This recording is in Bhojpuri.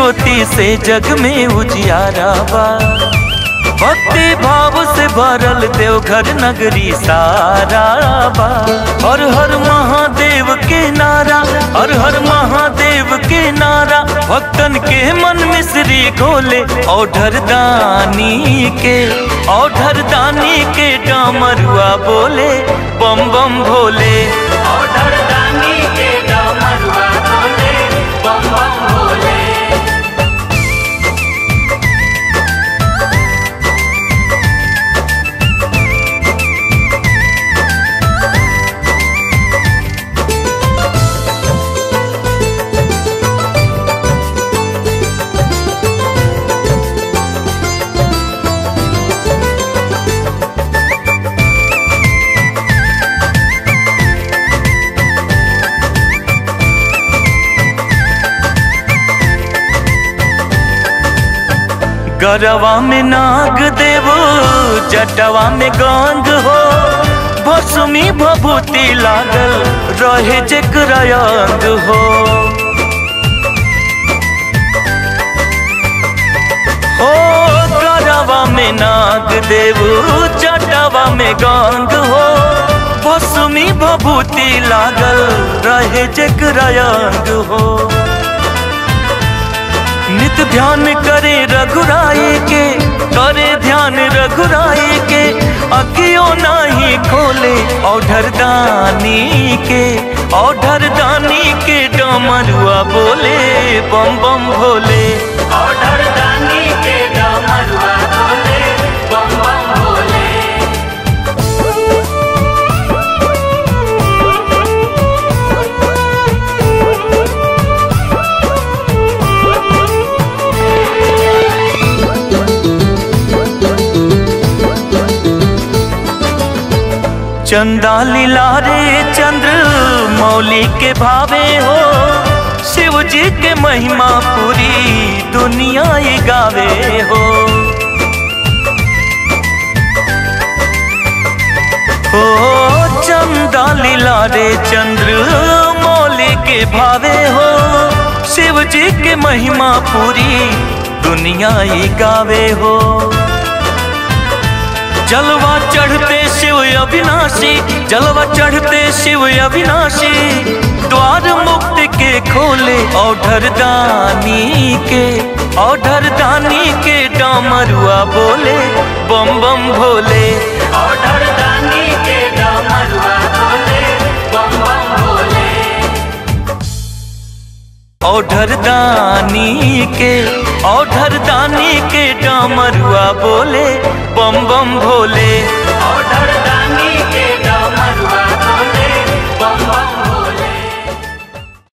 ज्योति से जग में उजियारा बा भक्ति भाव से भरल देवघर नगरी सारा बा हर हर महादेव के नारा हर हर महादेव के नारा भक्तन के मन मिश्री घोले औढर दानी के औढर दानी के डामरुआ बोले बम बम भोले ऑर्डर दानी के डमरुआ बोले बम बम बोले गरवा में नाग देवो जटवा में गंग हो भसुमी भभूति लागल रहे जेकरा अंग हो हो गरवा में नाग देवो जटवा में गंग हो भसुमी भभूति लागल रहे जेकरा अंग हो नित ध्यान करे रघुराई के करे ध्यान रघुराई के अकियो नाही खोले औढर दानी के औढर दानी के डमरुआ बोले बम बम भोले ऑर्डर दानी के डमरुआ बोले बम बम बोले चंदा लीला रे चंद्र मौली के भावे हो शिव जी के महिमा पूरी दुनिया ये गावे हो हो चंदा लीला रे चंद्र मौली के भावे हो शिव जी के महिमा पूरी दुनिया ही गावे हो जलवा चढ़ते शिव अविनाशी जलवा चढ़ते शिव अविनाशी द्वार मुक्त के खोले औढर दानी के औढर दानी के डामरुआ बोले बम बम भोले ऑर्डर दानी के डमरुआ बोले बम बम बोले औढर दानी के औढर दानी के डामरुआ बोले बम बम भोले